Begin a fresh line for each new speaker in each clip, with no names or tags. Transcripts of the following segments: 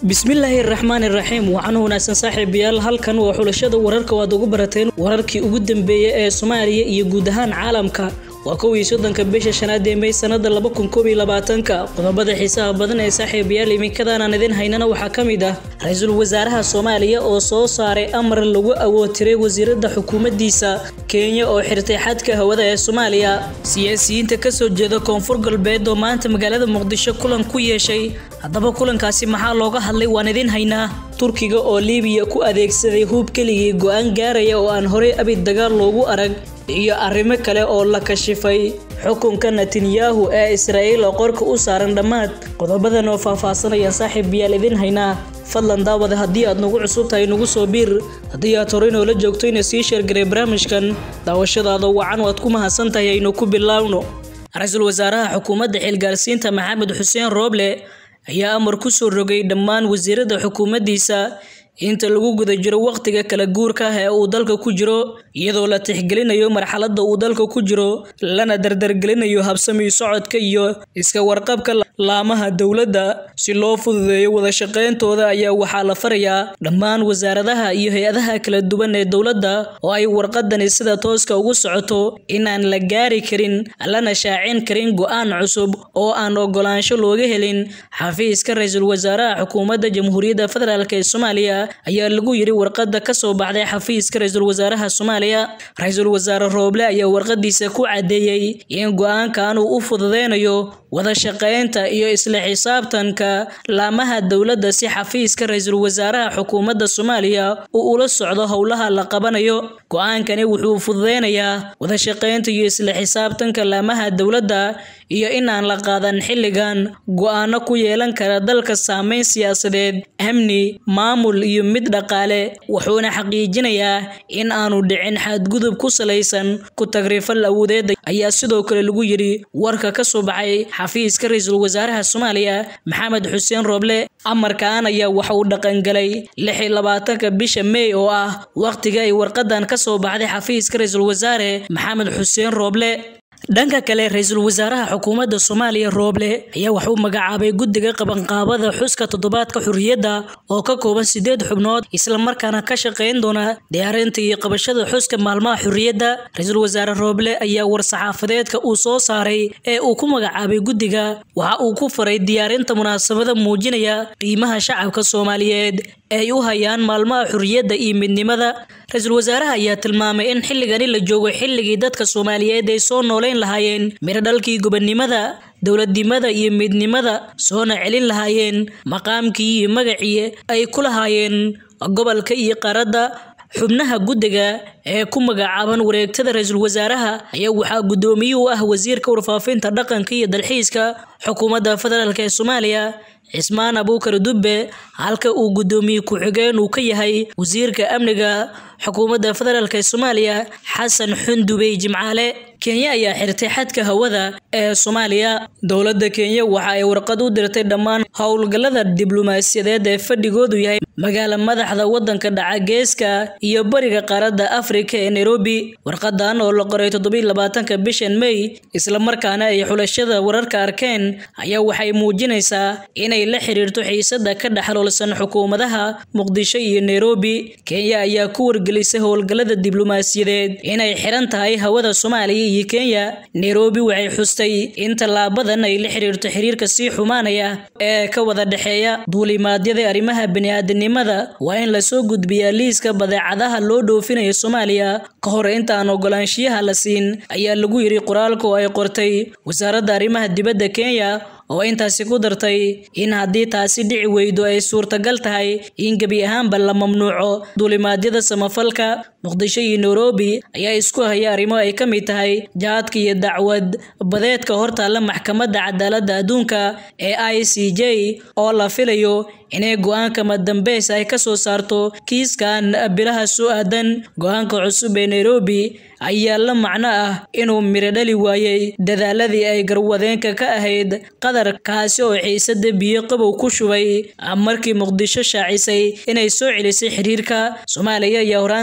bismillaahi raxmaan iraxiim waxaan wanaagsan saaxiibayaal halkan waa xulashada wararka waad ugu barateen wararkii ugu dambeeyay ee soomaaliya iyo guud ahaan caalamka waa kow iyo soddonka bisha shanaad ee may sanada laba kun koob iyo labaatanka qodobada xiisaha badan ee saaxiibayaal iminkadaanaan idin haynana waxaa ka mid ah ra-iisul wasaaraha soomaaliya oo soo saaray amar lagu awootiray wasiirada xukuumaddiisa kenya oo xirtay xadka hawada ee soomaaliya siyaasiyiinta kasoo jeeda koonfur galbeed oo maanta magaalada muqdisho kulan ku yeeshay haddaba kulankaasi maxaa looga hadlay waan idin haynaa turkiga oo liibiya ku adeegsaday huub keligii go-aan gaaraya oo aan horey abid dagaal loogu arag iyo arrimo kale oo la kashifay xukunka netanyahu ee israa'iil oo qorka u saaran dhammaad qodobadan oo faahfaasanayaan saaxiib yaal idin haynaa fadlan daawada haddii aad nagu cusub tahay nagu soo biir haddii aad horey noola joogto ina sii sheergaray barnaamijkan daawashadaada wacan waad ku mahadsan tahay aynu ku bilaawno ra-iisul wasaaraha xukuumadda xilgaarsiinta maxamed xuseen rooble ayaa amar ku soo rogay dhammaan wasiirada xukuumaddiisa inta lagu guda jiro wakhtiga kala guurka ah ee uu dalka ku jiro iyadoo la tixgelinayo marxaladda uu dalka ku jiro lana dardargelinayo habsami socodka iyo iska warqabka laamaha dowladda si loo fududeeyo wada shaqayntooda ayaa waxaa la farayaa dhammaan wasaaradaha iyo hay-adaha kala duwan ee dowladda oo ay warqadani sida tooska ugu socoto inaan la gaari karin lana shaacin karin go-aan cusub oo aan ogolaansho looga helin xafiiska ra-iisul wasaaraha xukuumadda jamhuuriyadda federaalk ee soomaaliya ayaa lagu yiri warqada ka soo baxday xafiiska ra-iisul wasaaraha soomaaliya ra-iisul wasaare rooble ayaa warqadiisa ku caddeeyey in go-aankan uu u fududeynayo wada shaqaynta iyo isla xisaabtanka laamaha dowladda si xafiiska ra-iisul wasaaraha xukuumadda soomaaliya uu ula socdo howlaha la qabanayo go-aankani wuxuu fududeynayaa wada shaqaynta iyo isla xisaabtanka laamaha dowladda iyo inaan la qaadan xilligan go-aano ku yeelan kara dalka saameyn siyaasadeed amni maamul iyo mid dhaqaale wuxuuna xaqiijinayaa in aanu dhicin xadgudub ku salaysan ku tagrifal awoodeed ayaa sidoo kale lagu yidhi warka ka soo baxay xafiiska ra-iisul wasaaraha soomaaliya maxamed xuseen rooble amarkan ayaa waxa uu dhaqangalay lix iyo labaatanka bisha mey oo ah wakhtiga ay warqadan ka soo baxday xafiiska ra-iisul wasaare maxamed xuseen rooble dhanka kale ra-iisul wasaaraha xukuumadda soomaaliya rooble ayaa waxuu magacaabay guddiga qabanqaabada xuska toddobaadka xurriyadda oo ka kooban sideed xubnood islamarkaana ka shaqayn doona diyaarinta iyo qabashada xuska maalmaha xurriyadda ra-iisul wasaare rooble ayaa war-saxaafadeedka uu soo saaray ee uu ku magacaabay guddiga waxa uu ku faray diyaarinta munaasabada muujinaya qiimaha shacabka soomaaliyeed ay u hayaan maalmaha xurriyadda iyo midnimada ra-iisul wasaaraha ayaa tilmaamay in xilligani la joogo xilligii dadka soomaaliyeed ay soo nooleyn lahaayeen miradhalkii gobonnimada dowladnimada iyo midnimada soona celin lahaayeen maqaamkii iyo magacii ay ku lahaayeen gobolka iyo qaradda xubnaha guddiga ee ku magacaaban wareegtada ra-iisul wasaaraha ayaa waxaa guddoomiye u ah wasiirka warfaafinta dhaqanka iyo dalxiiska xukuumadda federaalk ee soomaaliya cismaan abuukar dubbe halka uu guddoomiye ku-xigeen uu ka yahay wasiirka amniga xukuumadda federaalk ee soomaaliya xasan xundubey jimcaale kenya ayaa xirtay xadka hawada ee soomaaliya dowladda kenya waxa ay warqad u dirtay dhammaan howlgallada diblomaasiyadeed ee fadhigoodu yahay magaala madaxda waddanka dhaca geeska iyo bariga qaaradda afrika ee nairobi warqadan oo la qoray toddobiiy labaatanka bishan may islamarkaana ay xulashada wararka arkeen ayaa waxay muujinaysaa inay la xiriirto xiisada ka dhexloolsan xukuumadaha muqdisho iyo nairobi kenya ayaa ku wargelisay howlgallada diblomaasiyadeed inay xiran tahay hawada soomaaliya iyo kenya nairobi waxay xustay in tallaabadan ay la xiriirto xiriirka sii xumaanaya ee ka wada dhexeeya duulimaadyada arrimaha bini'aadanimada waa in lasoo gudbiyaa liiska badeecadaha loo dhoofinayo soomaaliya ka hor intaan ogolaanshiyaha la siin ayaa lagu yidhi qoraalka oo ay qortay wasaaradda arrimaha dibadda kenya oo intaasi ku dartay in haddii taasi dhici weydo ay suurtagal tahay in gebi ahaanba la mamnuuco duulimaadyada samafalka muqdisho iyo nairobi ayaa isku haya arrimo ay ka mid tahay jaadka iyo dacwad badeedka hortaalla maxkamadda cadaaladda adduunka ee i c j oo la filayo inay go-aanka madambeys ay ka soo saarto kiiskan bilaha soo aadan go-aanka cusub ee nairobi ayaa la macno ah inuu miro dhali waayey dadaaladii ay garwadeenka ka ahayd qatar kaasi oo xiisada biyo qabow ku shubay markii muqdisho shaacisay inay soo celisay xiriirka soomaaliya ayaa horaantii sanad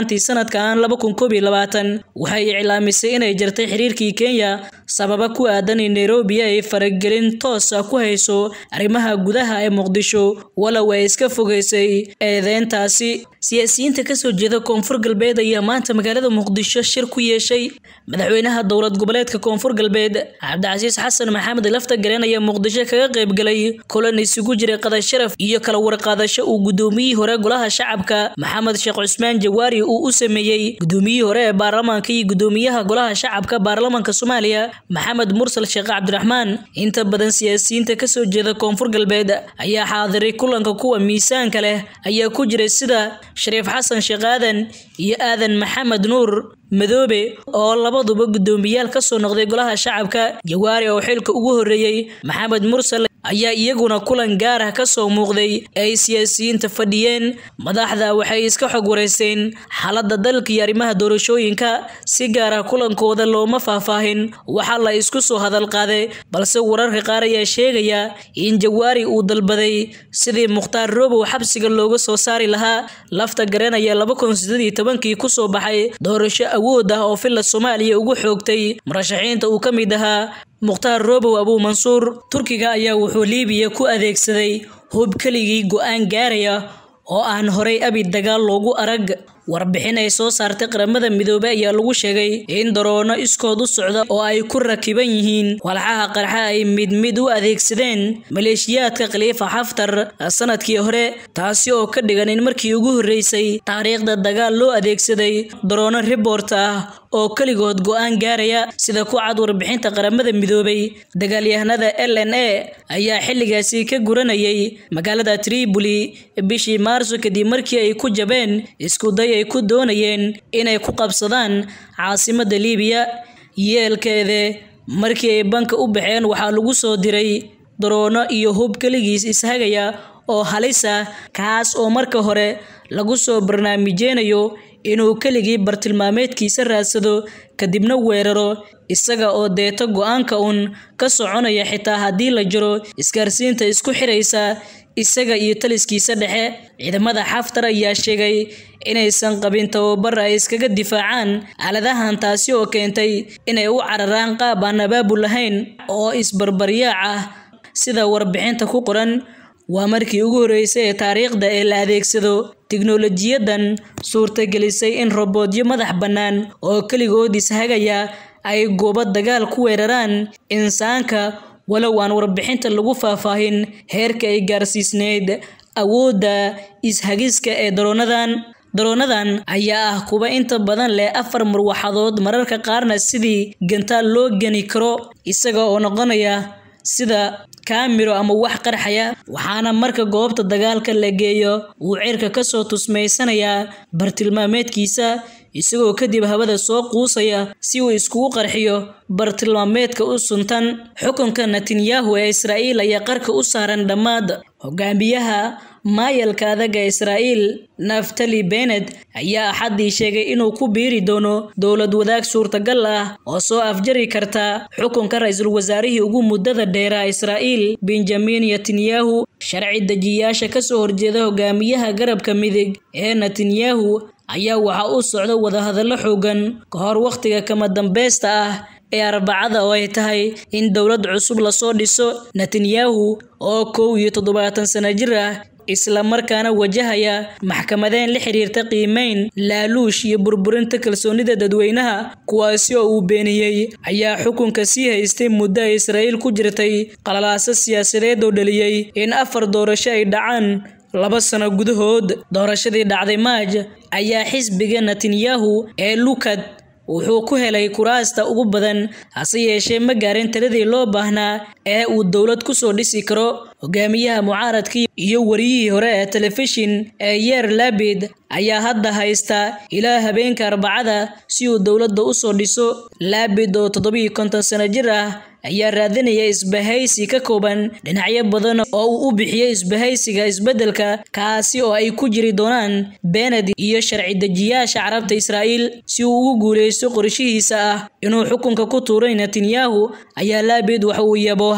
sanadkan laba kun koob iyo labaatan waxay iclaamisay inay jartay xiriirkii kenya sababa ku aadan in nairobi ay faragelin toos ah ku hayso arrimaha gudaha ee muqdisho walow ay iska fogeysay eedeyntaasi siyaasiyiinta kasoo jeeda koonfur galbeed ayaa maanta magaalada muqdisho shir ku yeeshay madaxweynaha dowlad goboleedka koonfur galbeed cabdicasiis xasan maxamed lafta gareen ayaa muqdisho kaga qaybgalay kulan isugu jiray qadasharaf iyo kala warqaadasho uu gudoomiyihii hore golaha shacabka maxamed sheekh cusmaan jawaari uu u sameeyey gudoomiyihii hore ee baarlamaanka iyo gudoomiyaha golaha shacabka baarlamaanka soomaaliya maxamed mursal sheekh cabdiraxmaan inta badan siyaasiyiinta kasoo jeeda koonfur galbeed ayaa xaadiray kulanka kuwa miisaanka leh ayaa ku jiray sida shariif xasan sheekh aadan iyo aadan maxamed nuur madoobe oo labaduba guddoomiyaal ka soo noqday golaha shacabka jawaari oo xilka ugu horreeyey maxamed mursal ayaa iyaguna kulan gaar ah ka soo muuqday ay siyaasiyiinta fadhiyeen madaxda waxay iska xog wareysteen xaaladda dalka iyo arrimaha doorashooyinka si gaar ah kulankooda looma faahfaahin waxaa la isku soo hadal qaaday balse wararka qaar ayaa sheegaya in jawaari uu dalbaday sidii mukhtaar robow xabsiga looga soo saari lahaa lafta garanaya laba kun sideed iyo tobankii kusoo baxay doorasho awood ah oo filla soomaaliya ugu xoogtay murashaxiinta uu ka mid ahaa mukhtaar robow abuu mansuur turkiga ayaa wuxuu liibiya ku adeegsaday hub keligii go-aan gaaraya oo aan horay abi dagaal loogu arag warbixin ay soo saartay qaramada midoobey ayaa lagu sheegay in daroono iskood u socda oo ay ku rakiban yihiin walxaha qarxa ay mid mid u adeegsadeen maleeshiyaadka khaliifa xaftar sanadkii hore taasi oo ka dhigan in markii ugu horreysay taariikhda dagaal loo adeegsaday daroono ribort ah oo keligood go-aan gaaraya sida ku cad warbixinta qaramada midoobay dagaalyahanada l n a ayaa xilligaasi ka guranayay magaalada tripoli bishii maarso kadib markii ay ku jabeen iskuday ay ku doonayeen inay ku qabsadaan caasimadda liibiya yeelkeede markii ay banka u baxeen waxaa lagu soo diray daroono iyo hub keligiis ishagaya oo halis ah kaas oo marka hore lagu soo barnaamijeynayo inuu keligii bartilmaameedkiisa raadsado kadibna weeraro isaga oo deeto go-aanka uun ka soconaya xitaa haddii la jiro isgaarsiinta isku xiraysa isaga iyo taliskiisa dhexe ciidamada xaftar ayaa sheegay inaysan qabin tababar ay iskaga difaacaan aaladahan taasi oo keentay inay u cararaan qaab aan abaabul lahayn oo isbarbaryaac ah sida warbixinta ku qoran waa markii ugu horreysay ee taariikhda ee la adeegsado tiknolojiyadan suurtagelisay in roboodyo madax bannaan oo keligood ishagaya ay goobo dagaal ku weeraraan insaanka walow aan warbixinta lagu faahfaahin heerka ay gaarsiisneyd awoodda ishagiska ee daroonadan daroonadan ayaa ah kuwa inta badan leh afar marwaxadood mararka qaarna sidii gantaal loo geni karo isaga oo noqonaya sida kaamiro ama wax qarxaya waxaana marka goobta dagaalka la geeyo uu cirka kasoo tusmaysanayaa bartilmaameedkiisa isagoo kadib hawada soo quusaya si uu iskugu qarxiyo bartilmaameedka u suntan xukunka netanyahu ee israa'iil ayaa qarka u saaran dhammaad hogaamiyaha maayalka adaga israa'iil naftali benet ayaa axaddii sheegay inuu ku biiri doono dowlad wadaag suurtagal ah oo soo afjari karta xukunka ra-iisul wasaarihii ugu muddada dheeraa israa'iil benjamin netanyahu sharci dejiyaasha kasoo horjeeda hogaamiyaha garabka midig ee netanyahu ayaa waxaa u socda wadahadallo xoogan ka hor wakhtiga kama dambeysta ah ee arbacada oo ay tahay in dowlad cusub lasoo dhiso netanyahu oo kow iyo toddobaatan sano jir ah isla markaana wajahaya maxkamadeen la xiriirta qiimeyn laaluush iyo burburinta kalsoonida dadweynaha kuwaasi oo uu beeniyey ayaa xukunka sii haystay muddo ay israa'iil ku jirtay qalalaaso siyaasadeed oo dhaliyey in afar doorasho ay dhacaan laba sano gudahood doorashadii dhacday maaj ayaa xisbiga netanyahu ee lukad wuxuu ku helay kuraasta ugu badan hase yeeshee ma gaarin tiradii loo baahnaa ee uu dowlad kusoo dhisi karo hogaamiyaha mucaaradkii iyo wariyihii hore ee telefishin ee yeer labid ayaa hadda haysta ilaa habeenka arbacada si uu dowladda usoo dhiso labid oo toddobiiyo konton sano jir ah ayaa raadinaya isbahaysi ka kooban dhinacyo badan oo uu u bixiyey isbahaysiga isbeddelka kaasi oo ay ku jiri doonaan bened iyo sharci dejiyaasha carabta israa'iil si uu ugu guuleysto qorshihiisa ah inuu xukunka ku tuuray netanyahu ayaa laabid waxa uu yaboohay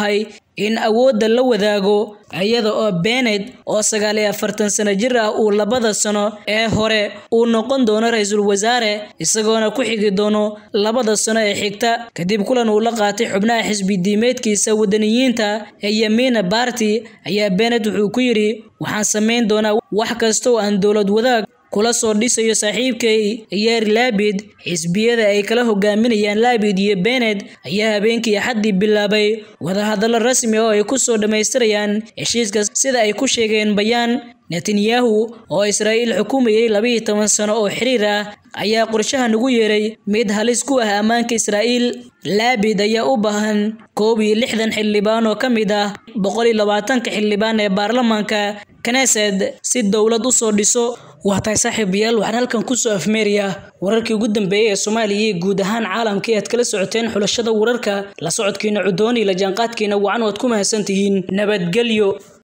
in awoodda la wadaago iyada oo Bennett oo sagaal iyo afartan sano jir ah uu labada sano ee hore uu noqon doono ra-iisul wasaare isagoona ku xigi doono labada sano ee xigta kadib kulan uu la qaatay xubnaha xisbi diimeedkiisa wadaniyiinta ee Yamina Party ayaa Bennett wuxuu ku yidhi waxaan samayn doonaa wax kasta oo aan dowlad wadaag kula soo dhisayo saaxiibkay Yair Lapid xisbiyada ay kala hogaaminayaan Lapid iyo Bennett ayaa habeenkii Axaddii bilaabay wadahadallo rasmi ah oo ay ku soo dhamaystirayaan heshiiska sida ay ku sheegeen bayaan Netanyahu oo Israa'iil xukumayay labiyo toban sano oo xiriir ah ayaa qorshahan ugu yeeray mid halis ku ah ammaanka Israa'iil Lapid ayaa u baahan koob iyo lixdan xildhibaan oo ka mid ah boqol iyo labaatanka xildhibaan ee baarlamaanka Knesset si dowlad u soo dhiso waa tahay saaxiibayaal waxaan halkan kusoo afmeerayaa wararkii ugu dambeeyay ee Soomaaliya iyo guud ahaan caalamka aad kala socoteen xulashada wararka la socodkiina cudoon iyo la jaanqaadkiina wacan waad ku mahadsantihiin nabadgelyo